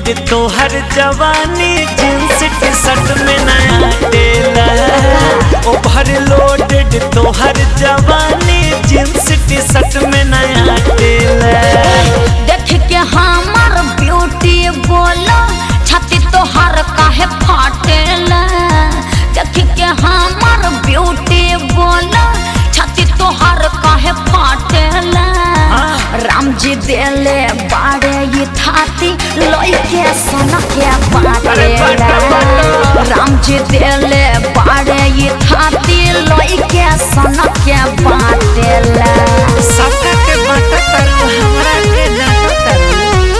Loaded तोहर जवानी jeans T shirt में नया टेला ओवर लोडेड तोहर जवानी जींस टी शर्ट में नया टेला देख के हमर ब्यूटी बोलो छाती तोहर काहे फाटेला देख के हमर ब्यूटी बोलो छाती तोहर काहे फाटेला हाँ। राम जी देले बाड़े ये थाती लोई के सोना के अरे बाटा, बाटेला बाटा। राम जी देले बाड़े ये थाती लोई के सोना के बाटेला सबका के बाटा तरु हमरा के डाटा तरु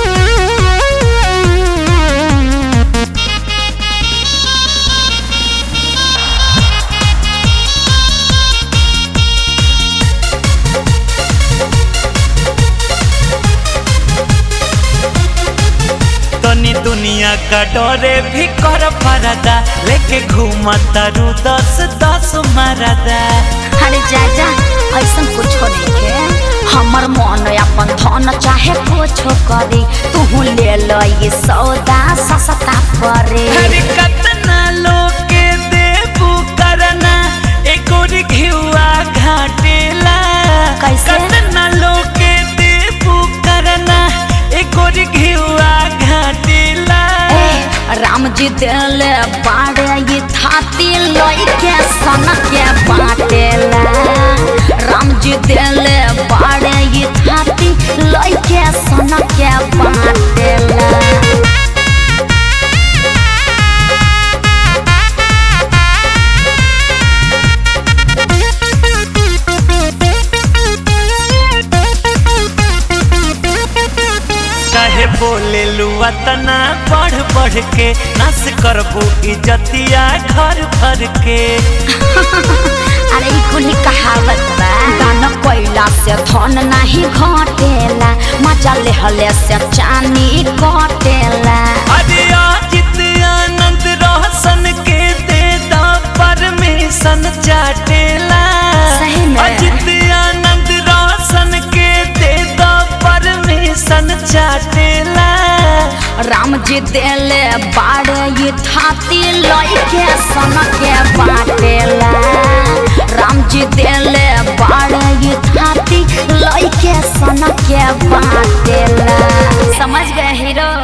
तनी दुनिया का डरे भी कर परदा लेके घूमता रू दस दस मरदा अरे जाजा ऐसा कुछ नहीं के हमर मन अपन धन चाहे कुछ करी तू ले लो ये सौदा सस्ता परे हर कतना लोग के देबू करना एगो घिउआ घाटेला कैसे? कतना लोग के देबू करना एगो घिउआ घाटेला ए, राम जी दिल बाड़े ये थाती लोई के सन के बाटेला राम जी दिल बाड़े ये थाती लोई के सन के बाटेला काहे बोले लुआ तना बढ़ बढ़ के नस करबू इजतिया घर भर के अरे ई कुली कहावत बा दान कोइला से धन नाही घटेला मजा लेहले से चानी कटेला अरे अजित आनंद रोशन के दे दा परमिशन चाटेला सही में। अजित आनंद रोशन के दे दा परमिशन चाटेला राम जी देले बाड़े ये थाती लई के सन के बाटेला राम जी देले बाड़े ये थाती लई के सन के बाटेला समझ गए हीरो